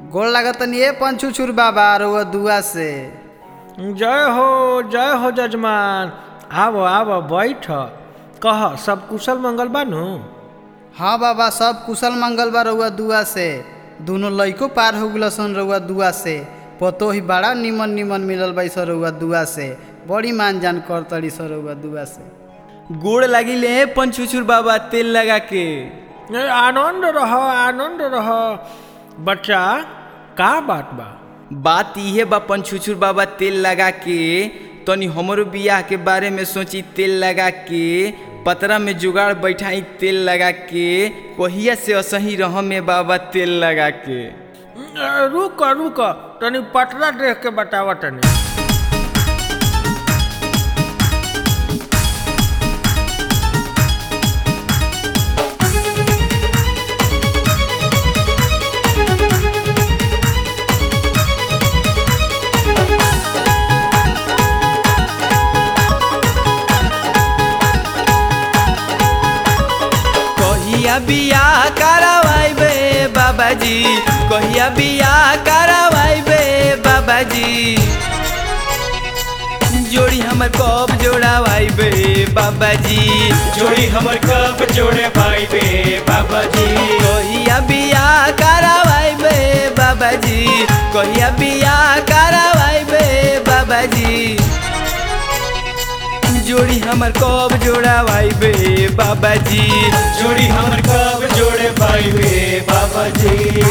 गोड़ लागतनी ए पंचुचुर बाबा रउआ दुआ से जय हो जय हो जजमान आव आव बैठ कह सब कुशल मंगल बानू हाँ बाबा सब कुशल मंगल बा रउआ दुआ से दोनों लइको पार हो गल सन रउआ दुआ से पतो ही बड़ा निमन निमन मिलल बा सर रउआ दुआ से बड़ी मान जान कर तड़ी सर रउआ दुआ से गोड़ लागिले पंचुचुर बाबा तेल लगा के ए, आनंद रह आनंद रह बच्चा का बात बा बात इहे बा पंचुचुर बाबा तेल लगा के तनी हमरो बियाह के बारे में सोची तेल लगा के पतरा में जुगाड़ बैठाई तेल लगा के कहिया से असही रह में बाबा तेल लगा के ए, रुक रुक तनी पटरा देख के बतावा तनी कहिया बियाह करवाइबे बाबाजी कहिया बियाह करवाइबे बाबाजी जोड़ी हमर कब जोड़ावाइबे बाबाजी जोड़ी हमर कब जोड़े भाई बे बाबा जी कहिया बियाह करवाइबे बाबाजी कहिया बियाह करवाइबे बाबाजी जोड़ी हमर कब जोड़ावाइबे बाबाजी जोड़ी हमर कब जोड़े भाई बे बाबा जी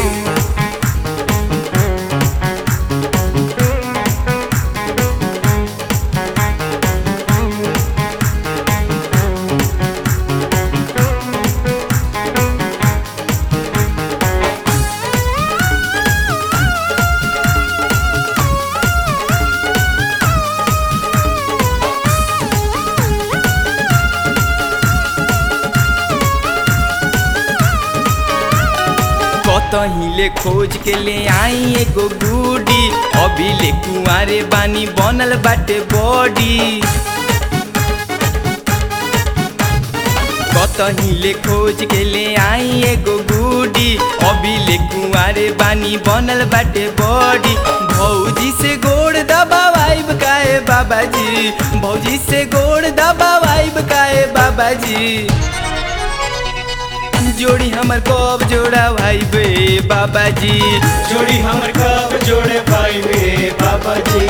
कतही ले खोज के ले आई एगो गुडी अभी ले कुआरे बानी बनल बाटे बॉडी कतही ले खोज के ले आई एगो गुडी अभी ले कुआरे बानी बनल बाटे बॉडी भौजी से गोड़ दबावाइब काए बाबाजी भौजी से गोड़ दबावाइब काए बाबाजी जोड़ी हमर कब जोड़ा भाई बे बाबाजी जोड़ी हमर कब जोड़े भाई बे बाबा जी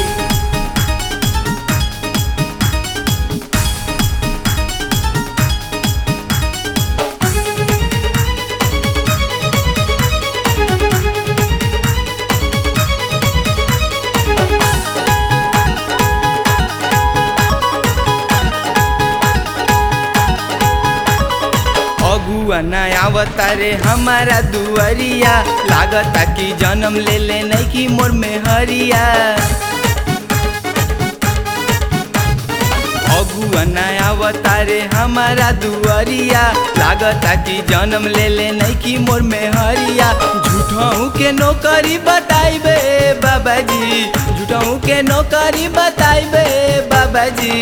अगुआ न आवता रे हमारा दुआरिया लागता कि जन्म ले ले नहीं कि मोर में हरिया अगुआ न आवता रे हमारा दुआरिया लागता कि जन्म ले ले नहीं कि मोर में हरिया झूठों के नौकरी बताइबे बाबाजी झूठों के नौकरी बताइबे बाबाजी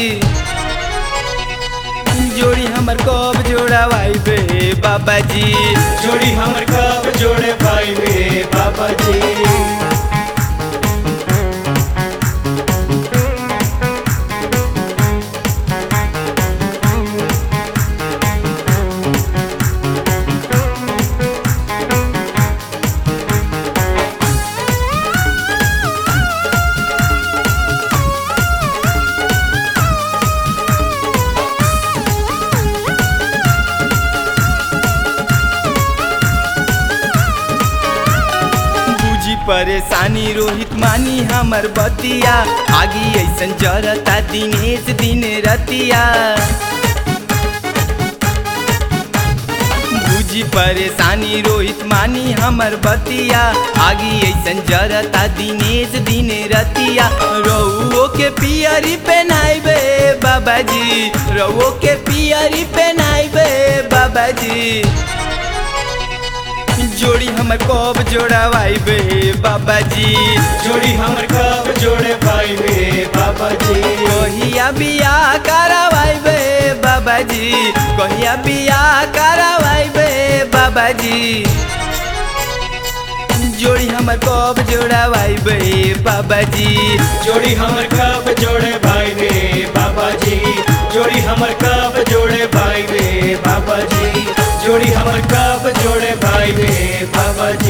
जोड़ी हमर कब जोड़ावाइबे बाबाजी जोड़ी हमर कब जोड़े भाई बे बाबा जी बुझी परेशानी रोहित मानी हमर बतिया आगी ऐसन जरता दिनेश दिन रतिया बुझी परेशानी रोहित मानी हमर बतिया आगी ऐसन जरता दिनेश दिन रतिया रउओ के पियरी पहनाइबे बाबाजी रउओ के पियरी पहनाइबे बाबाजी जोड़ी हमर कब जोड़ावाइबे बाबाजी जोड़ी हमर कब जोड़े भाई बे बाबा जी कहिया बियाह करावाइबे बाबाजी कहिया बियाह करावाइबे बाबाजी जोड़ी हमर कब जोड़ा भाई बे बाबा जी जोड़ी हमर कब जोड़े भाई रे बाबा जी जोड़ी हमर कब जोड़े भाई रे बाबा जी जोड़ी हमर कब जोड़े भाई रे बाबा जी